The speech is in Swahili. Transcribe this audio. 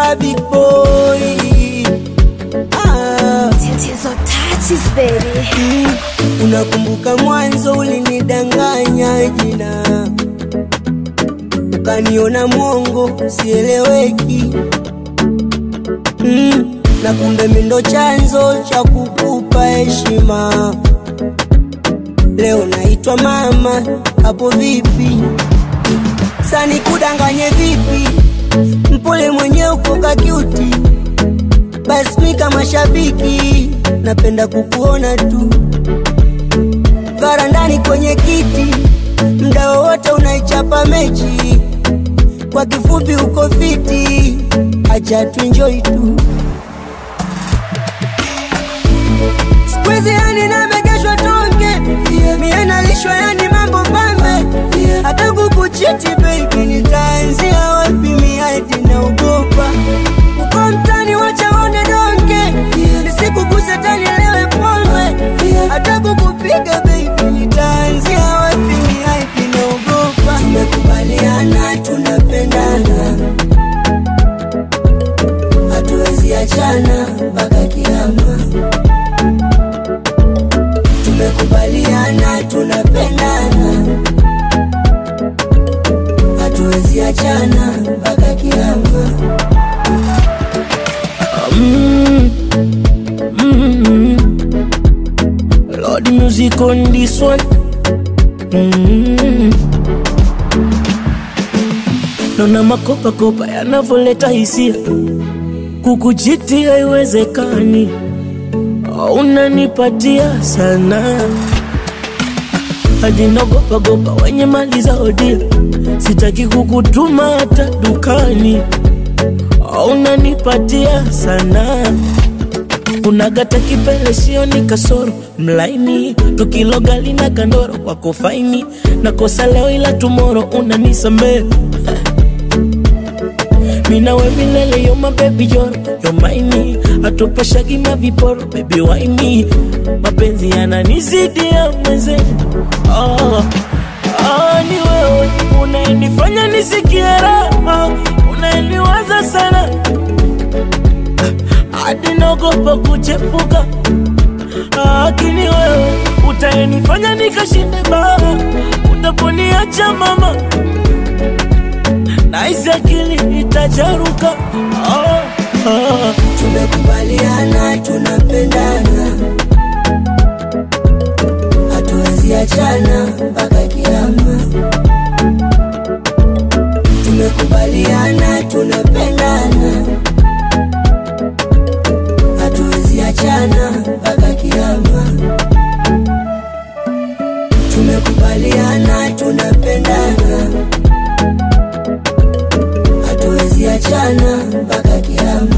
star big boy ah. Tatizo touches baby. Mm, unakumbuka mwanzo ulinidanganya jina, ukaniona mwongo sieleweki. Mm, na kumbe mi ndo chanzo cha kukupa heshima. Leo naitwa mama, hapo vipi? Sani kudanganye vipi? Mpole mwenye uko kakiuti, basi mi kama shabiki napenda kukuona tu varandani kwenye kiti, mda wowote unaichapa mechi. Kwa kifupi uko fiti, acha tuenjoy tu. Siku hizi yani namegeshwa tonge, mie nalishwa yani mambo pambe, hata kukuchiti baby, nitaanzia wapi? Mi hadi naogopa uko mtani, wacha one donge, nisikuguse tani lewe pombe, hata kukupiga baby, nitaanzia wapi? Mi hadi naogopa. Tumekubaliana tunapendana, hatuwezi achana mpaka kiama. Tumekubaliana tunapendana, hatuwezi achana mpaka kiama. Mm, mm, Lord music on this one. Mm. Naona makopa kopa yanavyoleta hisia, kukuchiti haiwezekani, unanipatia sana hadi nagopa gopa wenye mali za odia, sitaki kukutuma hata dukani, unanipatia sana unagata kipele sioni kasoro mlaini tukilogali na kandoro kwako faini nakosa leo ila tumoro unanisamee minawe milele yo mabebi yoro yo maini atupashagi maviporo bebi waini mapenzi yananizidi ya mweze oh, oh, ni wewe unaenifanya nisikie raha unaeniwaza sana hadi naogopa kuchepuka, lakini wewe utaenifanya nikashinde baa, utaponiacha mama, nahisi akili itacharuka. Oh, oh. Tumekubaliana tunapendana, hatuwezi achana mpaka kiama. Tumekubaliana tunapendana, hatuwezi achana mpaka kiama. Tumekubaliana tunapendana, hatuwezi achana mpaka kiama.